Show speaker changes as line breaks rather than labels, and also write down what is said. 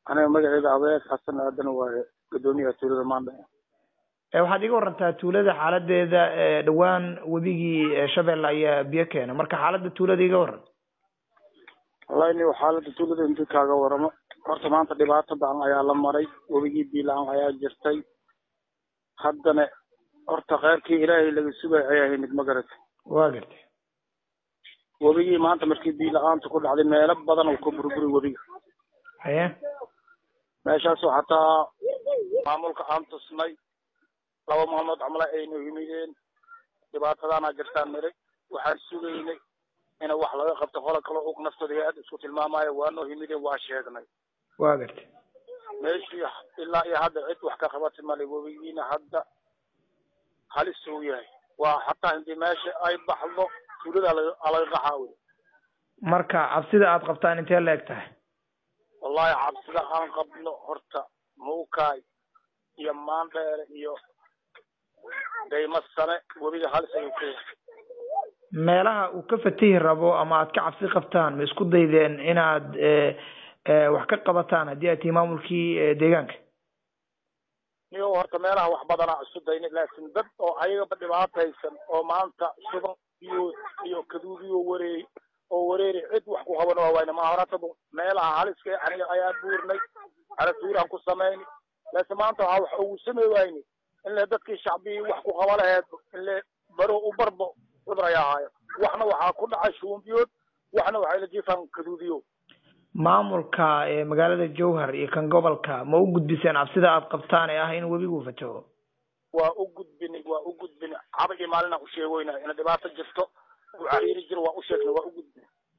aniga magaceyda abees xasan aadan waaye gudoomiyaha tuulada maandhe
waxaad iga warantaa tuulada xaaladeeda dhowaan webigii shabeelle ayaa biyo keena marka xaaladda tuulada iga waran
wallahi ni xaaladda tuulada intii kaaga waramo horta maanta dhibaato badan ayaa la maray webigii biilaan ayaa jirtay haddana horta kheyrkii ilaahay laga sugay ayaa himid ma garata
waa gartay
webigii maanta markii biyo la-aanta ku dhacday meelo badan oo ka burburi webiga
haye
meeshaasoo xataa maamulka aan tusnay laba maalmood camla aynu yimideen dhibaatadaana jirtaan miray waxaan sugaynay ina wax laga qabto qola kale og naftooda hay-ad isku tilmaamayo waanoo yimideen waa sheegnay
waa gartay
meeshii ilaa iyo hadda cid wax ka qabati male webigiina hadda halis uu yahay waa xataa intii meesha ay baxdo tuulada alaga qaxaa wey
marka cabsida aad qabtaan intee la eg tahay
wallahi cabsida aan qabno horta muukaay iyo maandheere iyo dayma sane webiga halis ayuu ka yahay
meelaha uu ka fatihi rabo ama aad ka cabsi qabtaan ma isku daydeen inaad wax ka qabataan haddii aad tihi maamulkii deegaanka
niyo horta meelaha wax badanaa isu dayna laakiin dad oo ayagaba dhibaataysan oo maanta shuban iyo iyo kaduudiyo wareey oo wareeri cid wax ku qaban waa wayna ma horata meelaha haliska aniga ayaa buurnay aratuuraan ku samayni laakiin maanta waxaa wax ugu samey wayni in le dadkii shacbigii wax ku qaba laheed in le baro u barbo cudur ayaa ahaayo waxna waxaa ku dhacay shuumbiyood waxna waxay la jiifaan kaduudiyo
maamulka magaalada jowhar iyo kan gobolka ma u gudbiseen cabsida aad qabtaan ee ah in webigu fataho
waa u gudbini waa u gudbini caba iyo maalina u sheegoynaa ina dhibaato jirto u cariiri jiro waa u sheegnay waa u gudbini